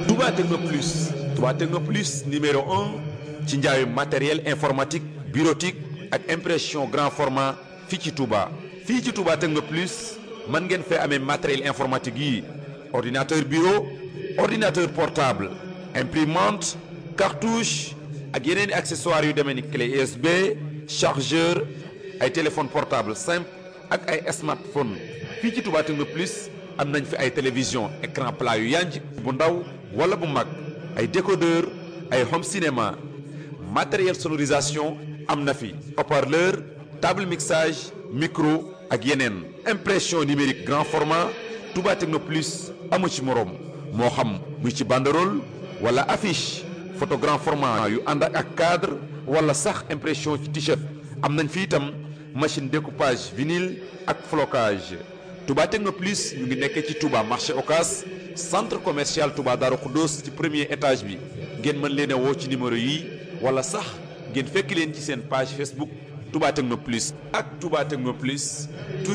Touba Techno Plus Touba Techno Plus numéro un ci njaayu matériel informatique bureautique ak impression grand format fii ci Touba. fii ci Touba Techno Plus mën ngeen fee amee matériel informatique yi ordinateur bureau ordinateur portable imprimante cartouche ak yeneen i accessoires yu demee ni clé USB chargeur ay téléphone portable simple ak ay smartphone fii ci Touba Techno Plus am nañ fi ay télévision écran plat yu yanj bu ndaw wala bu mag ay décodeur ay home cinéma matériel sonorisation am na fi haut-parleur table mixage micro ak yeneen impression numérique grand format Touba Techno Plus amu ci moroom moo xam muy ci banderole wala affiche photo grand format yu ànd ak cadre wala sax impression ci t-shirt am nañ fi itam machine découpage vinyle ak flocage Touba Techno Plus ñu ngi nekkee ci Touba marché Ocas centre commercial Touba Darou Khoudoss ci premier étage bi ngeen mën leen a woo ci numéro yi wala sax ngeen fekk leen ci seen page Facebook Touba Techno Plus ak Touba Techno Plus